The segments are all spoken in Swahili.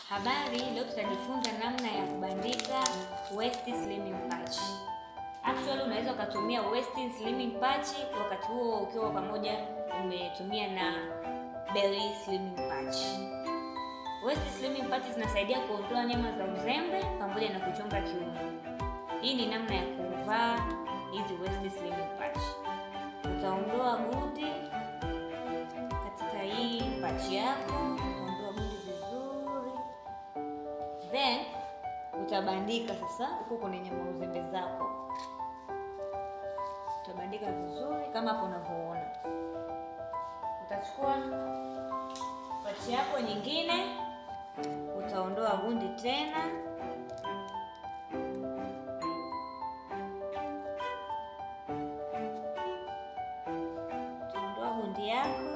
Habari, leo tutajifunza namna ya kubandika waist slimming patch. Actually unaweza ukatumia waist slimming patch wakati huo ukiwa pamoja umetumia na belly slimming patch. Waist slimming patch zinasaidia kuondoa nyama za uzembe pamoja na kuchonga kiuno. Hii ni namna ya kuvaa hizi waist slimming patch. Utaondoa gundi katika hii patch yako, ondoa gundi vizuri, then utabandika sasa huko kwenye nyama uzembe zako, utabandika vizuri kama hapo unavyoona. Utachukua patch yako nyingine, utaondoa gundi tena utaondoa gundi yako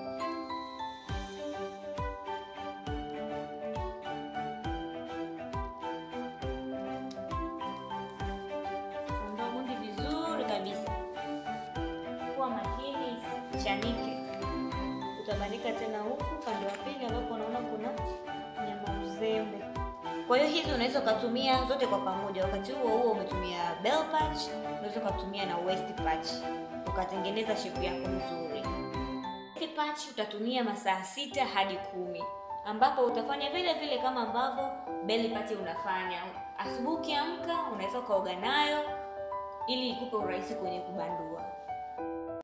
ondoa gundi vizuri kabisa, kuwa makini isichanike. Utabandika tena huku upande wa pili ambapo unaona kuna nyama uzembe. Kwa hiyo hizi unaweza ukatumia zote kwa pamoja. Wakati huo huo umetumia bell patch, unaweza ukatumia na waist patch ukatengeneza shape yako nzuri. Waist patch utatumia masaa sita hadi kumi ambapo utafanya vile vile kama ambavyo belly patch unafanya. Asubuhi ukiamka unaweza ukaoga nayo ili ikupe urahisi kwenye kubandua.